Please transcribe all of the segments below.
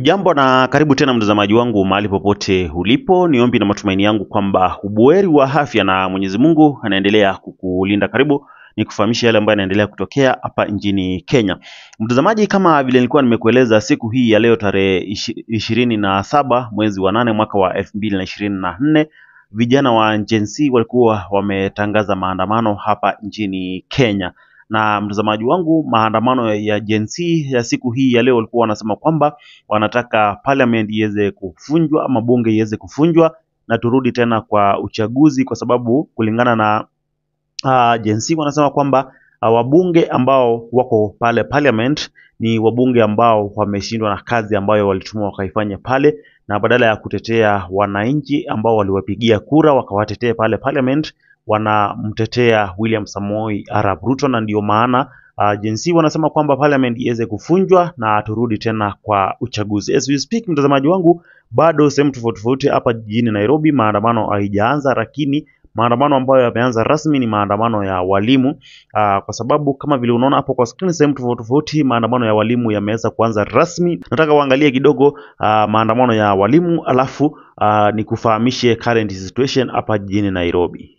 Hujambo na karibu tena mtazamaji wangu mahali popote ulipo. Ni ombi na matumaini yangu kwamba ubuheri wa afya na Mwenyezi Mungu anaendelea kukulinda. Karibu ni kufahamisha yale ambayo yanaendelea kutokea hapa nchini Kenya. Mtazamaji, kama vile nilikuwa nimekueleza, siku hii ya leo tarehe ishi- ishirini na saba mwezi wa nane mwaka wa elfu mbili na ishirini na nne vijana wa Gen Z walikuwa wametangaza maandamano hapa nchini Kenya na mtazamaji wangu, maandamano ya Gen Z ya siku hii ya leo walikuwa wanasema kwamba wanataka parliament iweze kuvunjwa ama bunge iweze kuvunjwa na turudi tena kwa uchaguzi, kwa sababu kulingana na uh, Gen Z wanasema kwamba uh, wabunge ambao wako pale parliament ni wabunge ambao wameshindwa na kazi ambayo walitumwa wakaifanya pale, na badala ya kutetea wananchi ambao waliwapigia kura wakawatetea pale parliament, wanamtetea William Samoei Arap Ruto, na ndio maana uh, Gen Z wanasema kwamba parliament iweze kuvunjwa na turudi tena kwa uchaguzi. As we speak, mtazamaji wangu, bado sehemu tofauti tofauti hapa jijini Nairobi maandamano haijaanza, lakini maandamano ambayo yameanza rasmi ni maandamano ya walimu uh, kwa sababu kama vile unaona hapo kwa screen, sehemu tofauti tofauti maandamano ya walimu yameweza kuanza rasmi. Nataka uangalie kidogo uh, maandamano ya walimu alafu uh, nikufahamishe current situation hapa jijini Nairobi.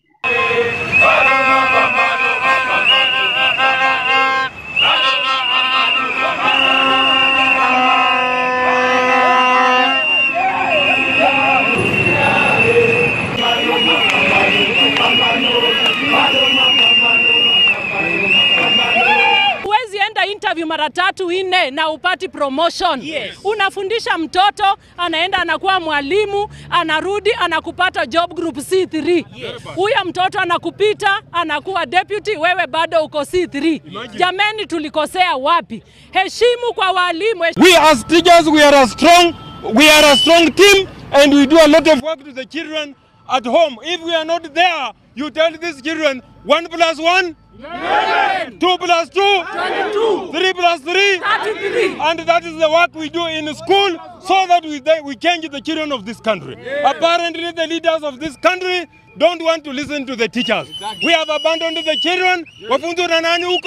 Huwezi enda interview mara tatu nne na upati promotion. Yes. Unafundisha mtoto anaenda anakuwa mwalimu, anarudi anakupata job group C3. Huyo mtoto anakupita anakuwa deputy, wewe bado uko C3. Jameni, tulikosea wapi? Heshimu kwa walimu, hesh- We as teachers, we are a strong, we are a strong team, and we do a lot of work to the children at home. If we are not there, you tell these children one plus one, two plus two, three plus three, and that is the work we do in school, so that we they, we change the children of this country. Apparently, the leaders of this country don't want to listen to the teachers. We have abandoned the children. Wafunzwa na nani huko?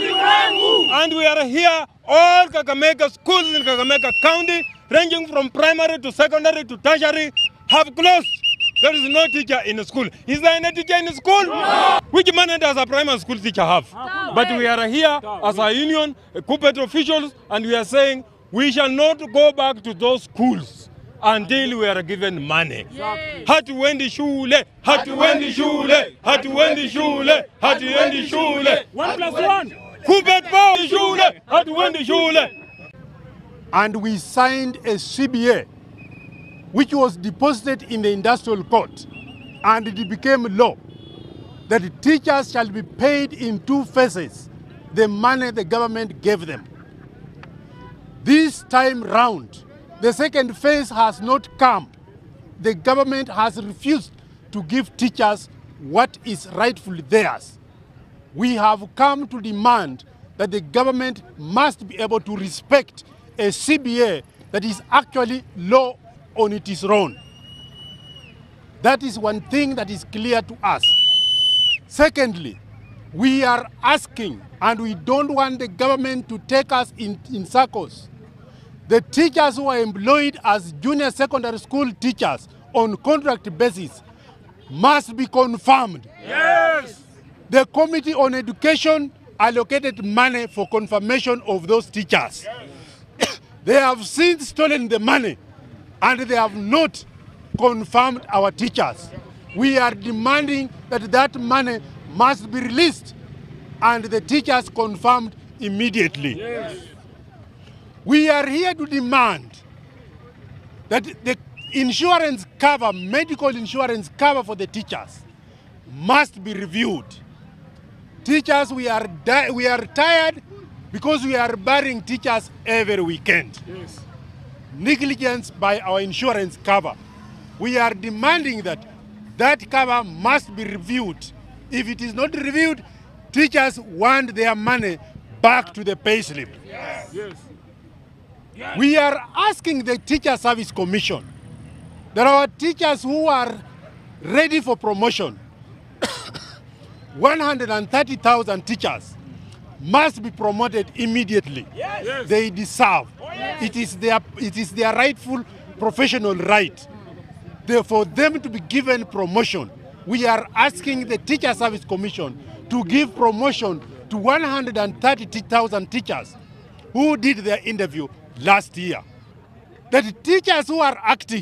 And we are here, all Kakamega schools in Kakamega County, ranging from primary to secondary to tertiary, have closed. There is no teacher in school. Is there any teacher in school? No. Which money does a primary school teacher have? But we are here as a union, uh, corporate officials, and we are saying we shall not go back to those schools until we are given money. Hatuendi shule, hatuendi shule, hatuendi shule, hatuendi shule. One plus one. Kupe power shule, hatuendi shule. and we signed a CBA which was deposited in the industrial court and it became law that teachers shall be paid in two phases the money the government gave them. This time round, the second phase has not come. The government has refused to give teachers what is rightfully theirs. We have come to demand that the government must be able to respect a CBA that is actually law on its own. That is one thing that is clear to us. Secondly, we are asking, and we don't want the government to take us in, in circles. The teachers who are employed as junior secondary school teachers on contract basis must be confirmed. The Committee on Education allocated money for confirmation of those teachers. they have since stolen the money and they have not confirmed our teachers. We are demanding that that money must be released and the teachers confirmed immediately. We are here to demand that the insurance cover, medical insurance cover for the teachers must be reviewed. Teachers, we are, di- we are tired because we are burying teachers every weekend. Negligence by our insurance cover. We are demanding that that cover must be reviewed. If it is not reviewed, teachers want their money back to the payslip. We are asking the Teacher Service Commission that our teachers who are ready for promotion 130,000 teachers must be promoted immediately. They deserve. It is their it is their rightful professional right. They- for them to be given promotion. We are asking the Teacher Service Commission to give promotion to 130,000 teachers who did their interview last year. That teachers who are acting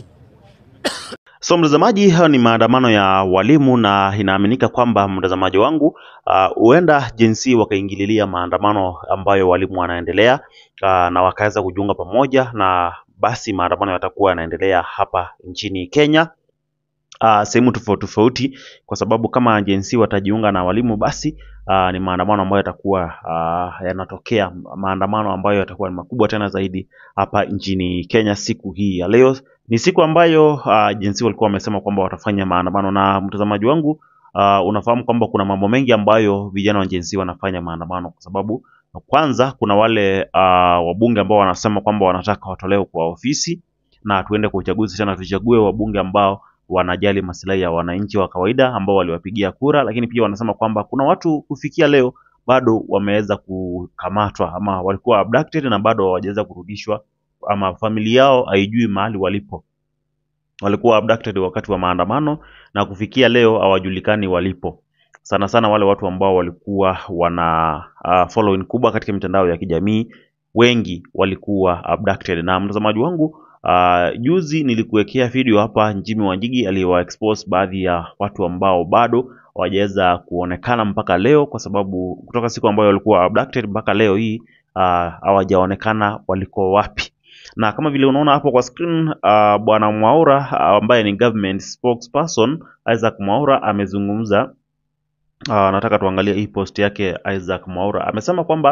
So mtazamaji, hayo ni maandamano ya walimu na inaaminika kwamba mtazamaji wangu ah, huenda jinsi wakaingililia maandamano ambayo walimu wanaendelea ah, na wakaweza kujiunga pamoja na basi maandamano yatakuwa yanaendelea hapa nchini Kenya uh, sehemu tofauti tofauti, kwa sababu kama jinsi watajiunga na walimu basi uh, ni maandamano ambayo yatakuwa uh, yanatokea, maandamano ambayo yatakuwa ni makubwa tena zaidi hapa nchini Kenya siku hii ya leo. Ni siku ambayo uh, jinsi walikuwa wamesema kwamba watafanya maandamano, na mtazamaji wangu uh, unafahamu kwamba kuna mambo mengi ambayo vijana wa jinsi wanafanya maandamano, kwa sababu kwanza kuna wale uh, wabunge ambao wanasema kwamba wanataka watolewe kwa ofisi na tuende kwa uchaguzi tena, tuchague wabunge ambao wanajali maslahi ya wananchi wa kawaida ambao waliwapigia kura, lakini pia wanasema kwamba kuna watu kufikia leo bado wameweza kukamatwa ama walikuwa abducted na bado hawajaweza kurudishwa ama familia yao haijui mahali walipo. Walikuwa abducted wakati wa maandamano na kufikia leo hawajulikani walipo. Sana sana wale watu ambao walikuwa wana uh, following kubwa katika mitandao ya kijamii, wengi walikuwa abducted. Na mtazamaji wangu Uh, juzi nilikuwekea video hapa Jimmy Wanjigi aliwa expose baadhi ya watu ambao bado hawajaweza kuonekana mpaka leo, kwa sababu kutoka siku ambayo walikuwa abducted mpaka leo hii uh, hawajaonekana waliko wapi. Na kama vile unaona hapo kwa screen uh, bwana Mwaura uh, ambaye ni government spokesperson Isaac Mwaura amezungumza. Uh, nataka tuangalie hii post yake. Isaac Mwaura amesema kwamba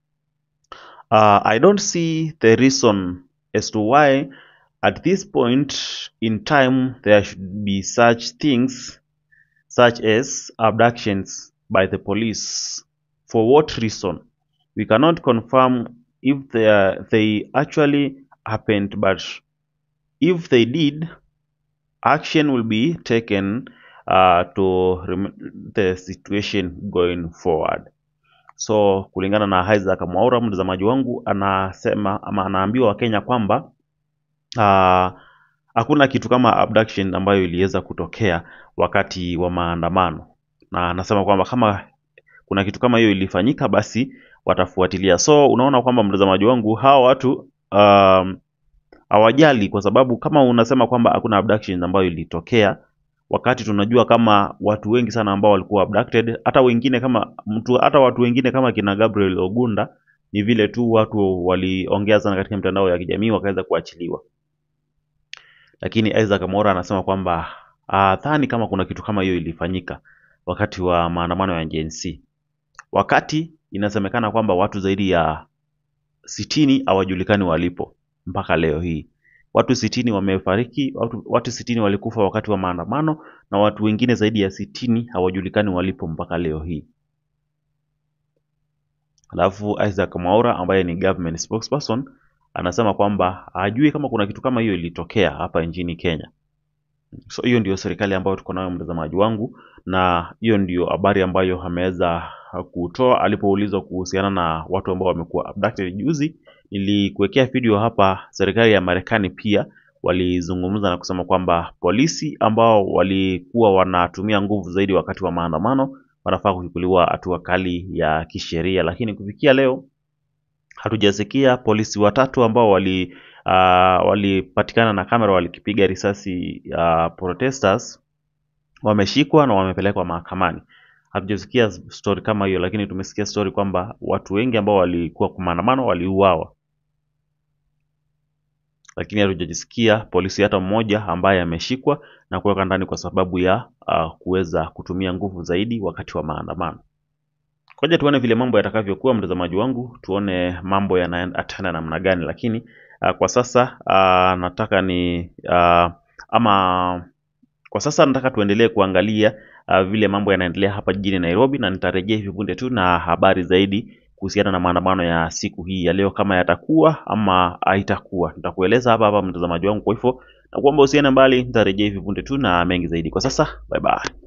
uh, I don't see the reason as to why at this point in time there should be such things such as abductions by the police. For what reason? We cannot confirm if they, are, they actually happened, but if they did, action will be taken uh, to rem- the situation going forward. So kulingana na Isaac Mwaura, mtazamaji wangu, anasema ama anaambiwa Wakenya kwamba ah, hakuna kitu kama abduction ambayo iliweza kutokea wakati wa maandamano, na anasema kwamba kama kuna kitu kama hiyo ilifanyika, basi watafuatilia. So unaona kwamba mtazamaji wangu, hawa watu um, hawajali, kwa sababu kama unasema kwamba hakuna abduction ambayo ilitokea wakati tunajua kama watu wengi sana ambao walikuwa abducted, hata wengine kama mtu, hata watu wengine kama kina Gabriel Ogunda, ni vile tu watu waliongea sana katika mitandao ya kijamii wakaweza kuachiliwa. Lakini Isaac Mwaura anasema kwamba dhani kama kuna kitu kama hiyo ilifanyika wakati wa maandamano ya Gen Z, wakati inasemekana kwamba watu zaidi ya sitini hawajulikani walipo mpaka leo hii. Watu sitini wamefariki, watu, watu sitini walikufa wakati wa maandamano na watu wengine zaidi ya sitini hawajulikani walipo mpaka leo hii. Alafu Isaac Mwaura ambaye ni government spokesperson anasema kwamba hajui kama kuna kitu kama hiyo ilitokea hapa nchini Kenya. So hiyo ndio serikali ambayo tuko nayo mtazamaji wangu, na hiyo ndio habari ambayo ameweza kutoa alipoulizwa kuhusiana na watu ambao wamekuwa abducted juzi. Nilikuwekea video hapa. Serikali ya Marekani pia walizungumza na kusema kwamba polisi ambao walikuwa wanatumia nguvu zaidi wakati wa maandamano wanafaa kuchukuliwa hatua kali ya kisheria, lakini kufikia leo hatujasikia polisi watatu ambao wali uh, walipatikana na kamera walikipiga risasi uh, protesters wameshikwa na wamepelekwa mahakamani. Hatujasikia story kama hiyo, lakini tumesikia story kwamba watu wengi ambao walikuwa kwa maandamano waliuawa, lakini hatujasikia polisi hata mmoja ambaye ameshikwa na kuweka ndani kwa sababu ya uh, kuweza kutumia nguvu zaidi wakati wa maandamano. Ngoja tuone vile mambo yatakavyokuwa, mtazamaji wangu, tuone mambo yanaenda namna gani, lakini uh, kwa sasa uh, nataka ni uh, ama kwa sasa nataka tuendelee kuangalia uh, vile mambo yanaendelea hapa jijini Nairobi, na nitarejea hivi punde tu na habari zaidi kuhusiana na maandamano ya siku hii ya leo, kama yatakuwa ama haitakuwa, nitakueleza hapa hapa mtazamaji wangu. Kwa hivyo nakuomba usiende mbali, nitarejea hivi punde tu na mengi zaidi. Kwa sasa bye bye.